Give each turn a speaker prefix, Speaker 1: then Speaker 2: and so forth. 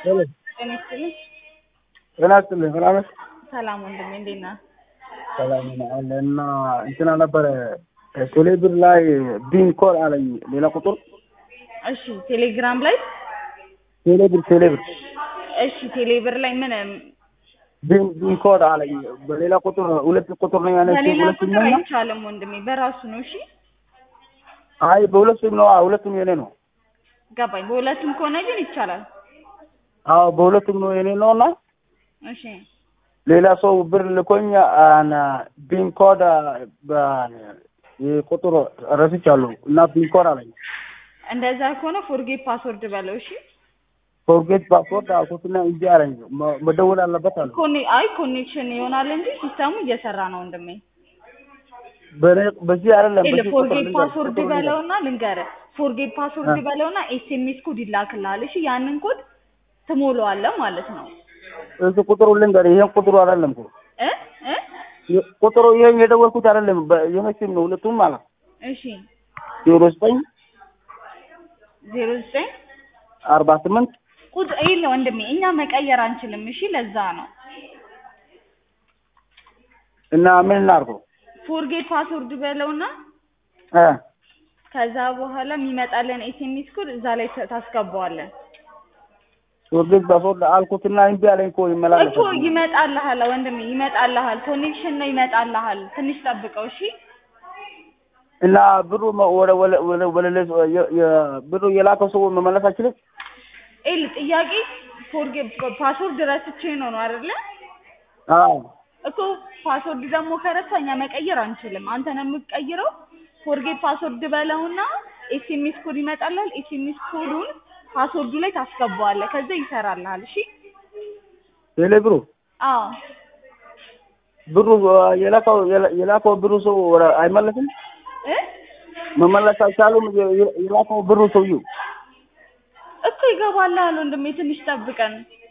Speaker 1: ሄሎ
Speaker 2: ጤና ይስጥልኝ።
Speaker 1: ጤና ይስጥልኝ። ሰላም ነሽ?
Speaker 2: ሰላም ወንድሜ እንዴት ነህ?
Speaker 1: ሰላም ነኝ አለ እና እንትና ነበረ ቴሌብር ላይ ቢን ኮድ አለኝ ሌላ ቁጥር
Speaker 2: እሺ ቴሌግራም ላይ
Speaker 1: ቴሌብር ቴሌብር
Speaker 2: እሺ ቴሌብር ላይ ምን
Speaker 1: ቢን ቢን ኮድ አለኝ በሌላ ቁጥር ሁለት ቁጥር ነው ያነች
Speaker 2: በሌላ
Speaker 1: ሁለት
Speaker 2: ቁጥር
Speaker 1: ነው
Speaker 2: አይቻልም ወንድሜ በራሱ ነው። እሺ
Speaker 1: አይ በሁለቱም ነው ሁለቱም የኔ ነው
Speaker 2: ገባኝ። በሁለቱም ከሆነ ግን ይቻላል።
Speaker 1: አዎ በሁለቱም ነው የኔ ነው እና
Speaker 2: እሺ
Speaker 1: ሌላ ሰው ብር ልኮኝ አና ቢን ኮድ ቁጥር ረስቻለሁ እና ቢን ኮድ አለኝ
Speaker 2: እንደዛ ከሆነ ፎርጌት ፓስወርድ በለው። እሺ
Speaker 1: ፎርጌት ፓስወርድ አልኩትና እንጂ አለኝ መ- መደወል አለበት አለ
Speaker 2: ኮኔ አይ ኮኔክሽን ይሆናል እንጂ ሲስተሙ እየሰራ ነው ወንድሜ።
Speaker 1: በኔ- በዚህ አይደለም
Speaker 2: ኤል
Speaker 1: በዚህ ቁጥር
Speaker 2: ፎርጌት
Speaker 1: ልንገር፣
Speaker 2: ፓስወርድ
Speaker 1: ቁጥሩ ልንገር።
Speaker 2: በለውና ልንገርህ፣ ፎርጌት ፓስወርድ
Speaker 1: አ።
Speaker 2: በለውና ኤስኤምኤስ ኮድ ይላክልሃል። እሺ ያንን ኮድ ትሞላዋለህ ማለት ነው
Speaker 1: እሱ ቁጥሩ ልንገር፣ ይሄን ቁጥሩ አይደለም እኮ
Speaker 2: እ እ
Speaker 1: የ- ቁጥሩ ይሄን የደወልኩት አይደለም። በ- የመቼም ነው ሁለቱም ማለት
Speaker 2: እሺ
Speaker 1: ዜሮ ዘጠኝ
Speaker 2: ዜሮ ዘጠኝ
Speaker 1: አርባ ስምንት
Speaker 2: ቁጥር ይኸውልህ ወንድሜ እኛ መቀየር አንችልም። እሺ ለዛ ነው
Speaker 1: እና ምን እናድርገው
Speaker 2: ፎርጌት ፓስወርድ በለውና
Speaker 1: እ
Speaker 2: ከዛ በኋላ የሚመጣለን ኤስኤምኤስ ኮድ እዛ ላይ ተ- ታስገባዋለን
Speaker 1: ፎርጌት ፓስወርድ አልኩትና እምቢ አለኝ እኮ ይመላለስ
Speaker 2: እኮ ይመጣልሃል ወንድሜ ይመጣልሃል። ኮኔክሽን ነው ይመጣልሃል። ትንሽ ጠብቀው እሺ።
Speaker 1: እና ብሩ መ- ወደ ወደ ወደ ወደ ሌላ- የ- የ- ብሩ የላከው ሰው መመለስ አይችልም።
Speaker 2: ኤል ጥያቄ ፎርጌት ፓስወርድ ረስቼ ነው ነው አይደለ?
Speaker 1: አዎ
Speaker 2: እኮ ፓስወርድ ደግሞ ከረሳ እኛ መቀየር አንችልም። አንተ ነው የምትቀይረው። ፎርጌት ፓስወርድ በለውና ኤስኤምኤስ ኮድ ይመጣልሃል። ኤስኤምኤስ ኮዱን ፓስወርዱ ላይ ታስገባዋለህ። ከዛ ይሰራልሃል። እሺ
Speaker 1: ቴሌ ብሩ
Speaker 2: አዎ
Speaker 1: ብሩ አ፣ የላከው የላ- የላከው ብሩ ሰው ወደ- አይመለስም።
Speaker 2: እ
Speaker 1: መመለስ አይቻሉም። የ- የ- የላከው ብሩ ሰውዬው
Speaker 2: እኮ ይገባልሃል ወንድሜ ትንሽ ጠብቀን